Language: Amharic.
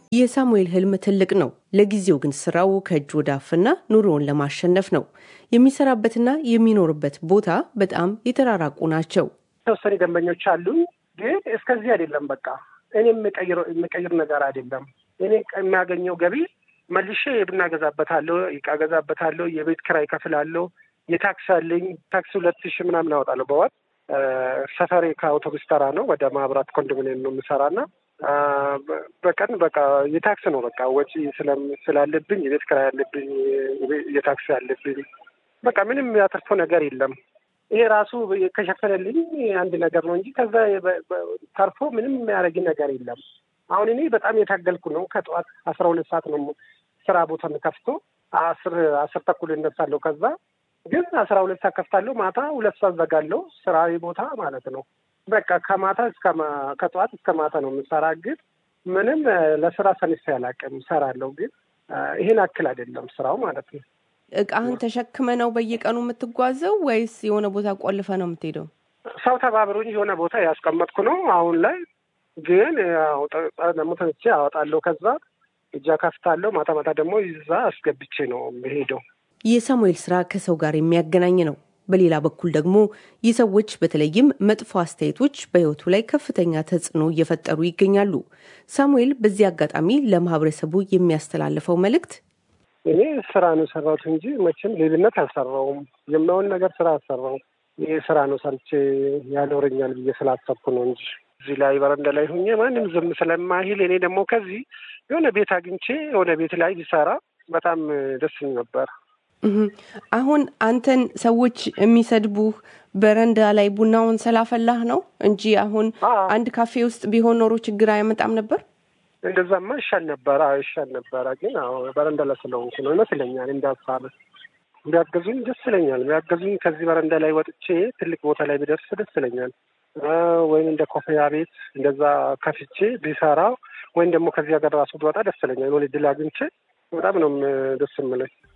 የሳሙኤል ህልም ትልቅ ነው። ለጊዜው ግን ስራው ከእጅ ወደ አፍና ኑሮውን ለማሸነፍ ነው። የሚሰራበትና የሚኖርበት ቦታ በጣም የተራራቁ ናቸው። የተወሰኑ ደንበኞች አሉኝ፣ ግን እስከዚህ አይደለም። በቃ እኔ የምቀይር ነገር አይደለም። እኔ የሚያገኘው ገቢ መልሼ የቡና ገዛበታለሁ፣ እቃ ገዛበታለሁ፣ የቤት ኪራይ ከፍላለሁ፣ የታክስ አለኝ። ታክስ ሁለት ሺህ ምናምን አወጣለሁ በወር ሰፈሬ ከአውቶቡስ ተራ ነው ወደ ማህበራት ኮንዶሚኒየም ነው የምሰራና በቀን በቃ የታክስ ነው በቃ ወጪ ስላለብኝ የቤት ኪራይ ያለብኝ የታክስ ያለብኝ በቃ ምንም ያተርፈው ነገር የለም። ይሄ ራሱ ከሸፈነልኝ አንድ ነገር ነው እንጂ ከዛ ተርፎ ምንም የሚያደርግ ነገር የለም። አሁን እኔ በጣም የታገልኩ ነው። ከጠዋት አስራ ሁለት ሰዓት ነው ስራ ቦታ ከፍቶ አስር አስር ተኩል እነሳለሁ። ከዛ ግን አስራ ሁለት ሰዓት ከፍታለሁ። ማታ ሁለት ሰዓት ዘጋለሁ። ስራ ቦታ ማለት ነው። በቃ ከማታ እስከ ከጠዋት እስከ ማታ ነው የምሰራ። ግን ምንም ለስራ ሰንፌ አላውቅም። እሰራለሁ፣ ግን ይሄን አክል አይደለም ስራው ማለት ነው። እቃህን ተሸክመ ነው በየቀኑ የምትጓዘው ወይስ የሆነ ቦታ ቆልፈ ነው የምትሄደው? ሰው ተባብሮኝ የሆነ ቦታ ያስቀመጥኩ ነው አሁን ላይ ግን ደግሞ ተነስቼ አወጣለሁ። ከዛ እጃ ከፍታለሁ። ማታ ማታ ደግሞ ይዛ አስገብቼ ነው የምሄደው። የሳሙኤል ስራ ከሰው ጋር የሚያገናኝ ነው። በሌላ በኩል ደግሞ የሰዎች በተለይም መጥፎ አስተያየቶች በሕይወቱ ላይ ከፍተኛ ተጽዕኖ እየፈጠሩ ይገኛሉ። ሳሙኤል በዚህ አጋጣሚ ለማህበረሰቡ የሚያስተላልፈው መልእክት እኔ ስራ ነው የሰራሁት እንጂ መቼም ሌብነት አልሰራውም። የማይሆን ነገር ስራ አልሰራውም። ይህ ስራ ነው ሰርቼ ያኖረኛል ብዬ ስላሰብኩ ነው እንጂ እዚህ ላይ በረንዳ ላይ ሁኜ ማንም ዝም ስለማይል እኔ ደግሞ ከዚህ የሆነ ቤት አግኝቼ የሆነ ቤት ላይ ቢሰራ በጣም ደስ ነበር። አሁን አንተን ሰዎች የሚሰድቡህ በረንዳ ላይ ቡናውን ስላፈላህ ነው እንጂ አሁን አንድ ካፌ ውስጥ ቢሆን ኖሮ ችግር አያመጣም ነበር። እንደዛማ ይሻል ነበረ፣ ይሻል ነበረ። ግን በረንዳ ላይ ስለሆንኩ ነው ይመስለኛል። እንዳሳብ ቢያገዙኝ ደስ ይለኛል። ቢያገዙኝ ከዚህ በረንዳ ላይ ወጥቼ ትልቅ ቦታ ላይ ቢደርስ ደስ ይለኛል። ወይም እንደ ኮፍያ ቤት እንደዛ ከፍቼ ቢሰራ ወይም ደግሞ ከዚህ ሀገር ራሱ ብወጣ ደስ ይለኛል። የሆነ ድል አግኝቼ በጣም ነው ደስ የምለኝ።